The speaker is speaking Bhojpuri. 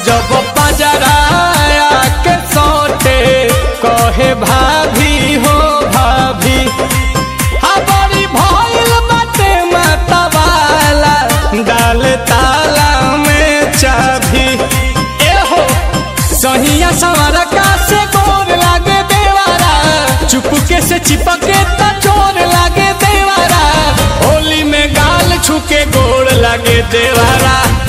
जब पजराया के सोटे कहे भाभी हो भाभी हमारी भइल बाटे मतवाला डाल ताला में चाभी एहो सहिया सवार का से गोर लागे देवारा चुपके से चिपके त चोर लागे देवारा होली में गाल छुके गोड़ लागे देवारा